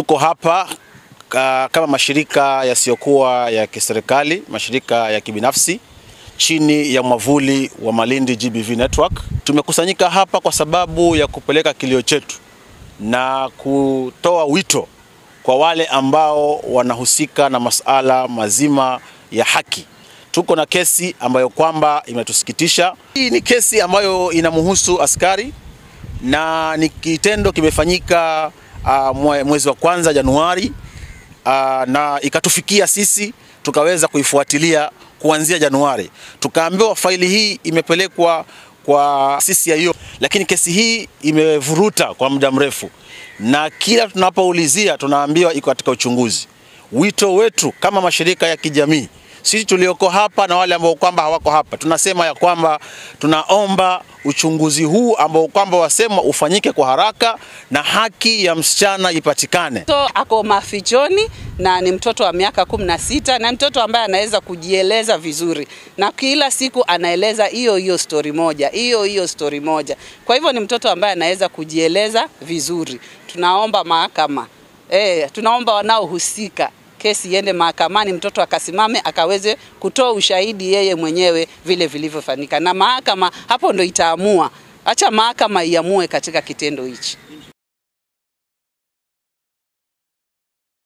tuko hapa ka, kama mashirika yasiyokuwa ya kiserikali, mashirika ya kibinafsi chini ya mwavuli wa Malindi GBV Network. Tumekusanyika hapa kwa sababu ya kupeleka kilio chetu na kutoa wito kwa wale ambao wanahusika na masuala mazima ya haki. Tuko na kesi ambayo kwamba imetusikitisha. Hii ni kesi ambayo inamhusu askari na ni kitendo kimefanyika uh, mwezi wa kwanza Januari uh, na ikatufikia sisi tukaweza kuifuatilia kuanzia Januari. Tukaambiwa faili hii imepelekwa kwa CCIO, lakini kesi hii imevuruta kwa muda mrefu, na kila tunapoulizia tunaambiwa iko katika uchunguzi. Wito wetu kama mashirika ya kijamii sisi tulioko hapa na wale ambao kwamba hawako hapa, tunasema ya kwamba tunaomba uchunguzi huu ambao kwamba wasema ufanyike kwa haraka na haki ya msichana ipatikane. Mtoto ako mafichoni na ni mtoto wa miaka kumi na sita na mtoto ambaye anaweza kujieleza vizuri, na kila siku anaeleza hiyo hiyo stori moja hiyo hiyo stori moja. Kwa hivyo ni mtoto ambaye anaweza kujieleza vizuri. Tunaomba mahakama eh, tunaomba wanaohusika kesi iende mahakamani, mtoto akasimame akaweze kutoa ushahidi yeye mwenyewe vile vilivyofanyika, na mahakama hapo ndo itaamua. Acha mahakama iamue katika kitendo hichi.